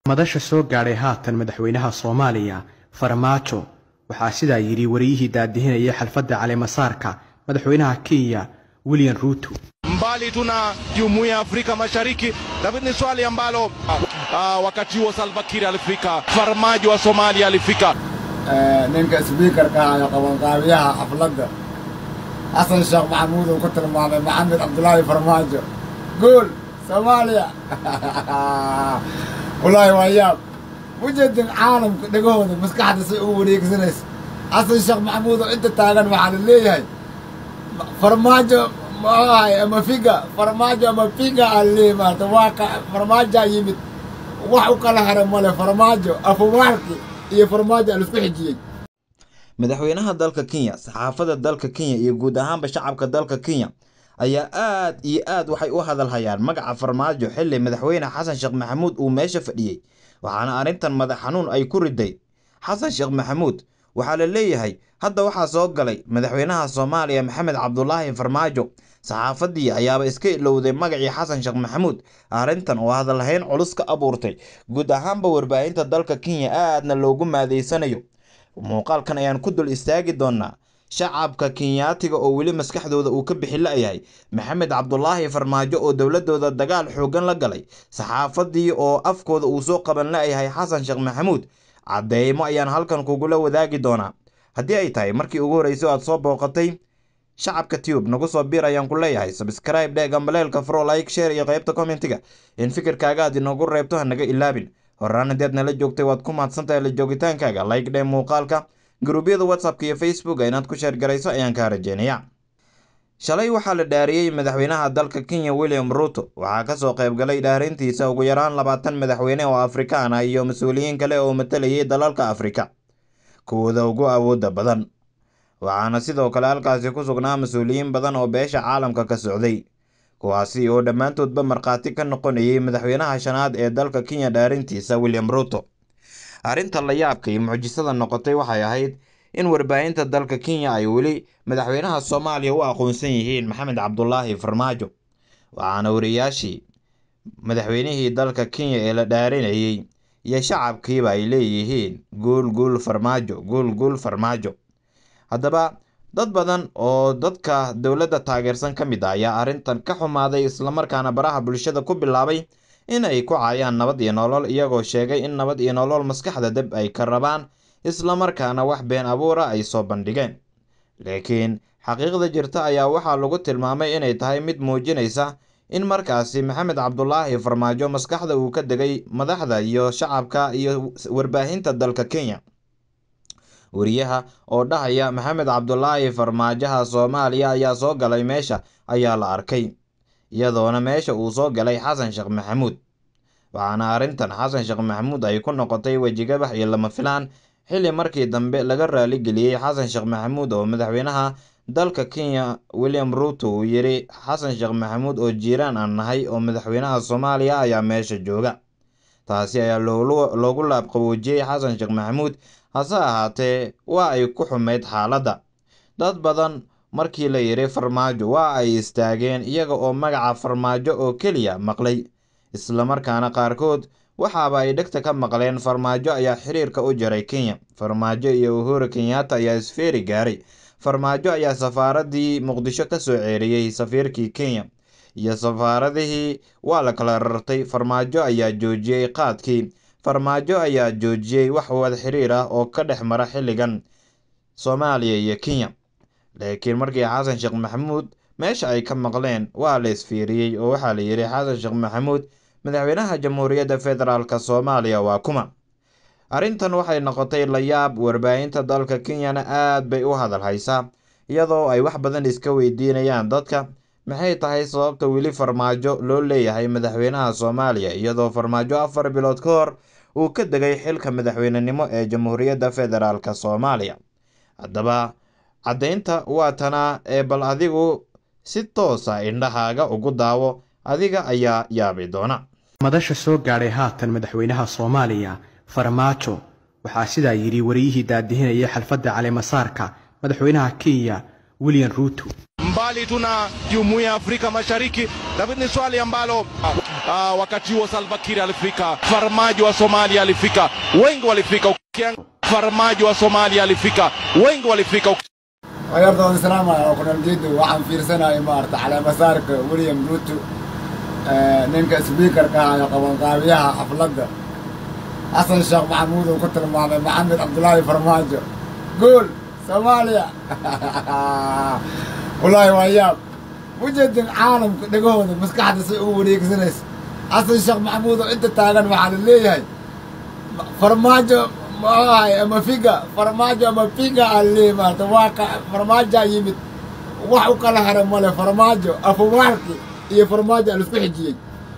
madasha soo gaadhay haatan madaxweynaha soomaaliya farmaajo waxaa sidaa yidhi wariyihii daadihinayay xalfadda caleemasaarka madaxweynaha kenya william ruuto mbali tuna jumuiya ya Afrika Mashariki, lakini ni swali ambalo ah, wakati huo Salva Kiir alifika, Farmajo wa Somalia alifika. ninka sbiikarka ahayo qabanqaabiyaha xafladda xasan sheekh maxamuud uu ku tilmaamay maxamed cabdulaahi farmaajo guul soomaaliya wallaahi waa yaab mujedin caalamka dhegahooda maskaxda say u wareegsanaysa xasan sheekh maxamuud oo inta taagan waxaa la leeyahay farmaajo maahay ama figa farmaajo ama figa aa laleeyahay maarata waa ka farmaajaa yimid wax u kala hara male farmaajo afumaarki iyo farmaajo aa laisku xijiyey madaxweynaha dalka kenya saxaafadda dalka kenya iyo guud ahaanba shacabka dalka kenya ayaa aad iyo aad waxay u hadalhayaan magaca farmaajo xili madaxweyne xasan sheekh maxamuud uu meesha fadhiyey waxaana arrintan madax xanuun ay ku riday xasan sheekh maxamuud waxaa la leeyahay hadda waxaa soo galay madaxweynaha soomaaliya maxamed cabdulaahi farmaajo saxaafaddii ayaaba iska ilowday magacii xasan sheekh maxamuud arrintan oo hadalhayn culus ka abuurtay guud ahaanba warbaahinta dalka kenya aadna loogu maadeysanayo muuqaalkan ayaan ku dul istaagi doonaa shacabka kenyaatiga oo weli maskaxdooda uu ka bixi la-yahay maxamed cabdulaahi farmaajo oo dowladooda dagaal xoogan la galay saxaafadii oo afkooda uu soo qaban la-yahay xasan sheekh maxamuud cadeymo ayaan halkan kugula wadaagi doonaa haddii ay tahay markii ugu horreysay aad soo booqatay shacabka tube nagu soo biir ayaan ku leeyahay sabscribe dhe gambaleelka fro like share iyo qaybta commentiga in fikirkaaga aad inoogu reebto hanaga ilaabin horaan haddii aad nala joogtay waad ku mahadsantahay la joogitaankaaga like dhe muuqaalka guruubyada whatsappka iyo facebook inaad ku sheergarayso ayaan kaa rajeynaya shalay waxaa la dhaariyey madaxweynaha dalka kenya william ruto waxaa kasoo qaybgalay dhaarintiisa ugu yaraan labaatan madaxweyne oo afrikaan ah iyo mas-uuliyiin kale oo matalayay dalalka afrika kuwooda ugu awooda badan waxaana sidoo kale halkaasi ku sugnaa mas-uuliyiin badan oo beesha caalamka ka socday kuwaasi oo dhammaantoodba markhaati ka noqonayay madaxweynaha shanaad ee dalka kenya dhaarintiisa william ruto arrinta la yaabka iyo mucjisada noqotay waxay ahayd in warbaahinta dalka kenya ay weli madaxweynaha soomaaliya u aqoonsan yihiin maxamed cabdulaahi farmaajo waxaana wariyaashii madaxweynihii dalka kenya ee la dhaarinayey iyo shacabkiiba ay leeyihiin guul guul farmaajo guul guul farmaajo haddaba dad badan oo dadka dowladda taageersan ka mid ah ayaa arrintan ka xumaaday islamarkaana baraha bulshada ku bilaabay in ay ku caayaan nabad iyo nolol iyagoo sheegay in nabad iyo nolol maskaxda deb ay ka rabaan islamarkaana wax been abuura ay soo bandhigeen laakiin xaqiiqda jirta ayaa waxaa lagu tilmaamay inay tahay mid muujinaysa in markaasi maxamed cabdulaahi farmaajo maskaxda uu ka degay madaxda iyo shacabka iyo warbaahinta dalka kenya wariyaha oo dhahaya maxamed cabdulaahi farmaajaha soomaaliya ayaa soo galay meesha ayaa la arkay iyadoona meesha uu soo galay xasan sheekh maxamuud waxaana arrintan xasan sheekh maxamuud ay ku noqotay wejigabax iyo lama filaan xilli markii dambe laga raaligeliyey xasan sheekh maxamuud oo madaxweynaha dalka kenya william ruto uu yidhi xasan sheekh maxamuud oo jiiraan aan nahay oo madaxweynaha soomaaliya ayaa meesha jooga taasi ayaa loogu laabqaboojiyey xasan sheekh maxamuud hase ahaatee waa ay ku xumeyd xaaladda dad badan markii la yidhi farmaajo waa ay istaageen iyaga oo magaca farmaajo oo keliya maqlay islamarkaana qaarkood waxaaba ay dhegta ka maqleen farmaajo ayaa xiriirka u jaray kenya farmaajo iyo uhuru kenyatta ayaa isfeeri gaaray farmaajo ayaa safaaradii muqdisho ka soo ceeriyey safiirkii kenya iyo safaaradihii waa la kala rartay farmaajo ayaa joojiyey qaadkii farmaajo ayaa joojiyey wax wada xiriir ah oo ka dhex mara xilligan soomaaliya iyo kenya laakiin markii xasan sheekh maxamuud meesha ay ka maqleen waa la isfiiriyey oo waxaa la yidhi xasan sheekh maxamuud madaxweynaha jamhuuriyadda federaalk soomaaliya waa kuma arrintan waxay noqotay layaab warbaahinta dalka kenyana aad bay u hadal haysaa iyadoo ay wax badan iska weydiinayaan dadka maxay tahay sababta weli farmaajo loo leeyahay madaxweynaha soomaaliya iyadoo farmaajo afar bilood ka hor uu ka degay xilka madaxweynenimo ee jamhuuriyadda federaalk soomaaliya haddaba caddaynta waa tanaa ee bal adigu si toosa indhahaaga ugu daawo adiga ayaa yaabi doona madasha soo gaadhay haatan madaxweynaha soomaaliya farmaajo waxaa sidaa yidhi wariyihii daadihinayay xalfadda caleemasaarka madaxweynaha kenya william ruuto mbali tuna jumuiya ya Afrika Mashariki, lakini ni swali ambalo uh, wakati huo Salva Kiir alifika, Farmajo wa Somalia alifika, wengi walifika. Ukiang- Farmajo wa Somalia alifika, wengi walifika. ayarda waan islaamaya oo kunal jeedo waxaan fiirsanaya maarata caleemasaarka william ruto eh, ninka sbiikarka ahayo qabanqaabiyaha xafladda xasan sheekh maxamuud uu ku tilmaamay maxamed cabdulaahi farmaajo gool soomaaliya wallaahi waa yaab mujeedin caalamka dhegahooda maskaxda say u wareegsanaysa xasan sheekh maxamuud oo inta taagan waxaa la leeyahay farmaajo maahay ama figa farmaajo ama figa aa leeyahay maarata waa ka farmaajaa yimid wax u kala hara male farmaajo afumaarki iyo farmaajo aa laisku xijiyey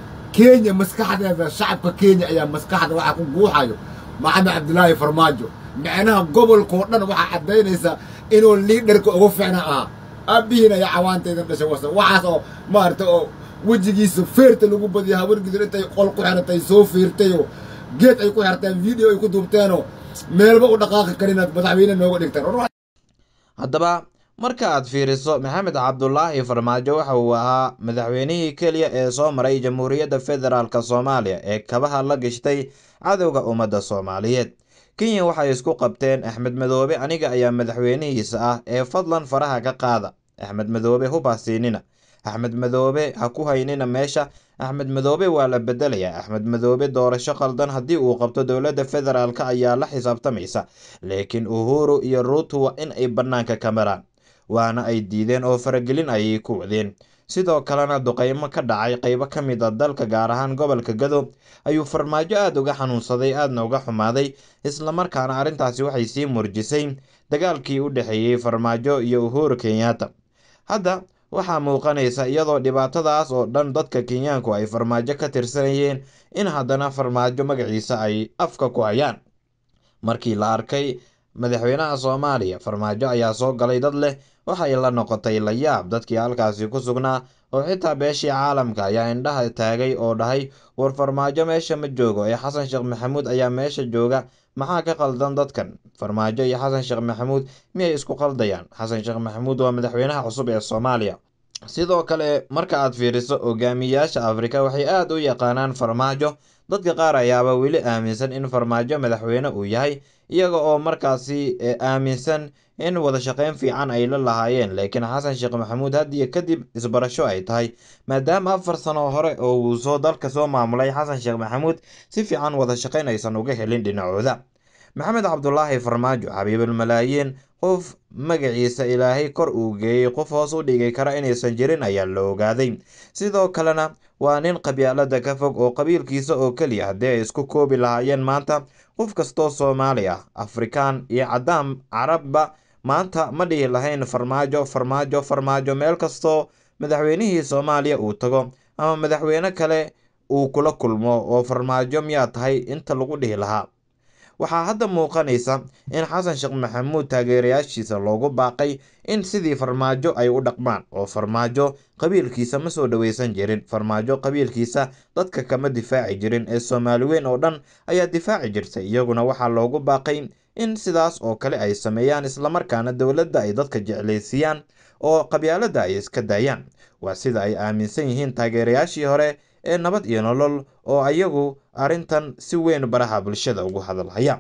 kenya maskaxdeeda shacabka kenya ayaa maskaxda waxaa ku guuxayo maxamed cabdilaahi farmaajo micnaha gobolkao dhan waxaa caddaynaysaa inuu liidharka ugu fiicna ahaa aabihiin ayaa cawaantaydan dhashay wasa waxaas oo maarata oo wejigiisa feerta lagu badiya habargidur intay qol ku xiratay soo feertayoo geed ay ku xirteen video ay ku duubteenoo meelba u dhaqaaqi karinaad madaxweyne nooga dhigtaan haddaba marka aad fiiriso maxamed cabdulaahi farmaajo waxa uu ahaa madaxweynihii keliya ee soo maray jamhuuriyadda federaalk soomaaliya ee kabaha la gashtay cadowga ummadda soomaaliyeed kenya waxay isku qabteen axmed madoobe aniga ayaa madaxweynihiisa ah ee fadlan faraha ka qaada axmed madoobe hubhasiinina axmed madoobe ha ku haynina meesha axmed madoobe waa la bedelayaa axmed madoobe doorasho qaldan haddii uu qabto dowladda federaalk ayaa la xisaabtamaysa laakiin uhuru iyo ruutu waa in ay bannaanka ka maraan waana ay diideen oo faragelin ayay ku wadeen sidoo kalena duqeymo ka dhacay qeybo ka mid a dalka gaar ahaan gobolka gado ayuu farmaajo aada uga xanuunsaday aadna uga xumaaday islamarkaana arrintaasi waxay sii murjisay dagaalkii u dhexeeyey farmaajo iyo uhuru kenyatta hadda waxaa muuqanaysa iyadoo dhibaatadaas oo dhan dadka kenyaanku ay farmaajo ka tirsanayeen in haddana farmaajo magaciisa ay afka ku hayaan markii la arkay madaxweynaha soomaaliya farmaajo ayaa soo galay dad leh waxay la noqotay la yaab dadkii halkaasi ku sugnaa oo xitaa beeshii caalamka ayaa indhaha taagay oo dhahay war farmaajo meesha ma joogo ee xasan sheekh maxamuud ayaa meesha jooga maxaa ka qaldan dadkan farmaajo iyo xasan sheekh maxamuud miyay isku qaldayaan xasan sheekh maxamuud waa madaxweynaha cusub ee soomaaliya sidoo kale marka aad fiiriso hogaamiyayaasha afrika waxay aada u yaqaanaan farmaajo dadka qaar ayaaba weli aaminsan in farmaajo madaxweyne uu yahay iyaga oo markaasi aaminsan in wada shaqeyn fiican ay la lahaayeen laakiin xasan sheekh maxamuud haddiyo kadib isbarasho ay tahay maadaama afar sano hore oo uu soo dalka soo maamulay xasan sheekh maxamuud si fiican wada shaqeyn aysan uga helin dhinacooda maxamed cabdulaahi farmaajo xabiibalmalaayiin qof magaciisa ilaahay kor uu geeyey qof hoos u dhigi kara inaysan jirin ayaa la ogaaday sidoo kalena waa nin qabyaalada ka fog oo qabiilkiisa oo keliya haddii ay isku koobi lahaayeen maanta qof kastoo soomaali ah afrikaan iyo caddaan carabba maanta ma dhihi lahayn farmaajo farmaajo farmaajo meel kastoo madaxweynihii soomaaliya uu tago ama madaxweyne kale uu kula kulmo oo farmaajo miyaa tahay inta lagu dhihi lahaa waxaa hadda muuqanaysa in xasan sheekh maxamuud taageerayaashiisa loogu baaqay in sidii farmaajo ay u dhaqmaan oo farmaajo qabiilkiisa ma soo dhoweysan jirin farmaajo qabiilkiisa dadka kama difaaci jirin ee soomaali weyn oo dhan ayaa difaaci jirtay iyaguna waxaa loogu baaqay in sidaas oo kale ay sameeyaan islamarkaana dowladda ay dadka jeclaysiiyaan oo qabyaaladda ay iska daayaan waa sida ay aaminsan yihiin taageerayaashii hore ee nabad iyo nolol oo ayagu arrintan si weyn baraha bulshada ugu hadalhaya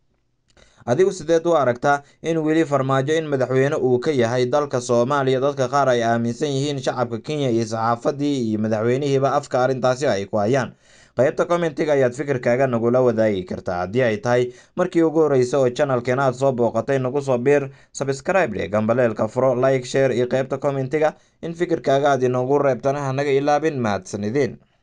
adigu sideed u aragtaa in weli farmaajo in madaxweyne uu ka yahay dalka soomaaliya dadka qaar ay aaminsan yihiin shacabka kenya iyo saxaafadii iyo madaxweynihiiba afka arrintaasi ay ku hayaan qaybta commentiga ayaad fikirkaaga nagula wadaagi kartaa haddii ay tahay markii ugu horreysa oo channelkeena aad soo booqatay nagu soo biir sabscribe dhe gambaleelka furo like share iyo qaybta commentiga in fikirkaaga aad inoogu reebtana hanaga ilaabin mahadsanideen